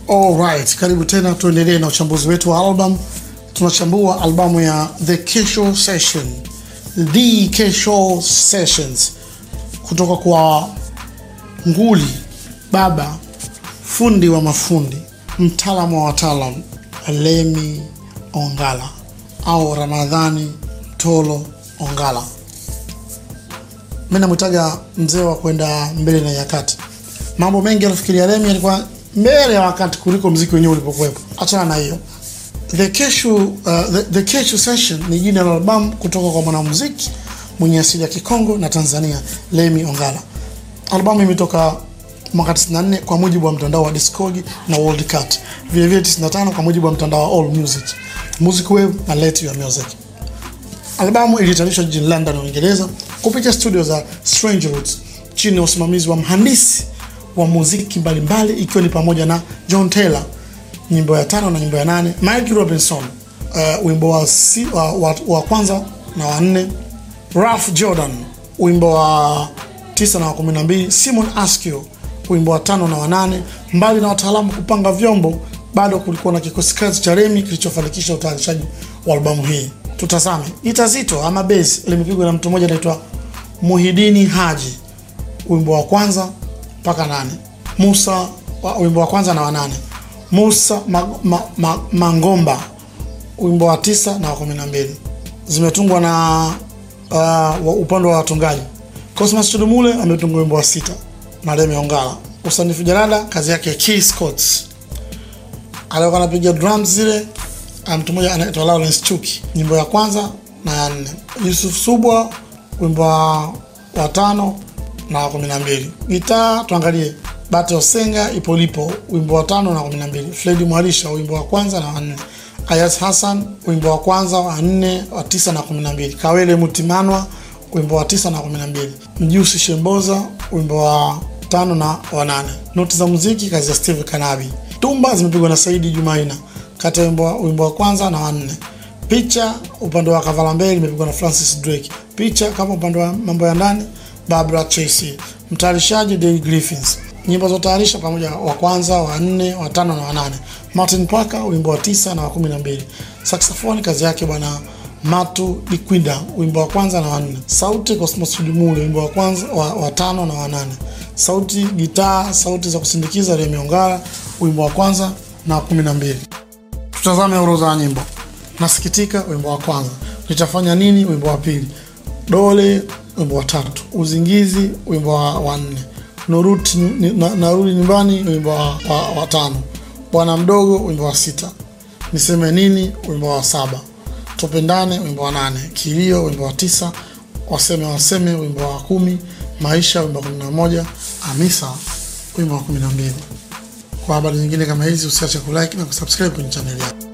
Alright, karibu tena, tuendelee na uchambuzi wetu wa album. Tunachambua albamu ya The Kesho Session, The Kesho Sessions kutoka kwa nguli baba, fundi wa mafundi, mtaalamu wa wataalam, Lemi Ongala au Ramadhani Tolo Ongala. Mimi namwitaga mzee wa kwenda mbele na nyakati. Mambo mengi alifikiria Lemi yalikuwa mbele ya wakati kuliko mziki wenyewe ulipokuwepo. Achana na hiyo. The Kesho, uh, the, the Kesho Session ni jina la albamu kutoka kwa mwanamuziki mwenye asili ya Kikongo na Tanzania, Lemi Ongala. Albamu imetoka mwaka 94 kwa mujibu wa mtandao wa Discogs na Worldcat, vile vile 95 kwa mujibu wa mtandao wa All Music, Music Wave na Let Your Music. Albamu ilitayarishwa jijini London, Uingereza kupitia studio za Strange Roots chini ya usimamizi wa mhandisi wa muziki mbalimbali ikiwa ni pamoja na John Taylor, nyimbo ya tano na nyimbo ya nane, Mike Robinson, uh, wimbo wa, si, wa, wa, wa kwanza na wa nne, Ralph Jordan, wimbo wa tisa na wa kumi na mbili, Simon Askew, wimbo wa tano na wa nane. Mbali na wataalamu kupanga vyombo, bado kulikuwa na kikosi kazi cha Remi kilichofanikisha utayarishaji wa albamu hii. Tutazame gita zito ama bass limepigwa na mtu mmoja anaitwa Muhidini Haji, wimbo wa kwanza mpaka nane. Musa wa, wimbo wa kwanza na wa nane. Musa ma, ma, ma, Mangomba wimbo wa tisa na wa kumi na mbili zimetungwa na uh, upande wa watungaji. Cosmas Chudumule ametunga wimbo wa sita na Lemi Ongala. Usanifu jalada kazi yake Key Scott. Alikuwa anapiga drums zile mtu mmoja anaitwa Lawrence Chuki, nyimbo ya kwanza na ya nne. Yusuf Subwa wimbo wa, wa tano na wa kumi na mbili. Gitaa tuangalie Bate Osenga Ipolipo wimbo wa tano na kumi na mbili. Fredi Mwarisha wimbo wa kwanza na wa nne. Ayas Hassan wimbo wa kwanza wa nne wa tisa na kumi na mbili. Kawele Mutimanwa wimbo wa tisa na kumi na mbili. Mjusi Shemboza wimbo wa tano na wa nane. Noti za muziki kazi ya Steve Kanabi. Tumba zimepigwa na Saidi Jumaina kati ya wimbo wa kwanza na wa nne. Picha upande wa Kavala Mbele imepigwa na Francis Drake. Picha kama upande wa mambo ya ndani Barbara Chase. Mtayarishaji Dale Griffiths. Nyimbo za tayarisha pamoja wa kwanza, wa nne, wa tano na wa nane. Martin Parker wimbo wa tisa na wa kumi na mbili. Saxophone kazi yake bwana Matu Dikwinda wimbo wa kwanza na wa nne. Sauti Cosmos Chudumule wimbo wa kwanza wa, wa tano na wa nane. Sauti gitaa, sauti za kusindikiza Remi Ongala wimbo wa kwanza na wa kumi na mbili. Tutazame orodha ya nyimbo. Nasikitika wimbo wa kwanza. Nitafanya nini wimbo wa pili. Dole wimbo wa tatu. Uzingizi wimbo wa, wa nne. Nuruti na, narudi nyumbani wimbo wa, wa, wa tano. Bwana mdogo wimbo wa sita. Niseme nini wimbo wa saba. Tupendane wimbo wa nane. Kilio wimbo wa tisa. Waseme waseme wimbo wa kumi. Maisha wimbo wa kumi na moja. Hamisa wimbo wa kumi na mbili. Kwa habari nyingine kama hizi usiache kulike na kusubscribe kwenye chaneli yako.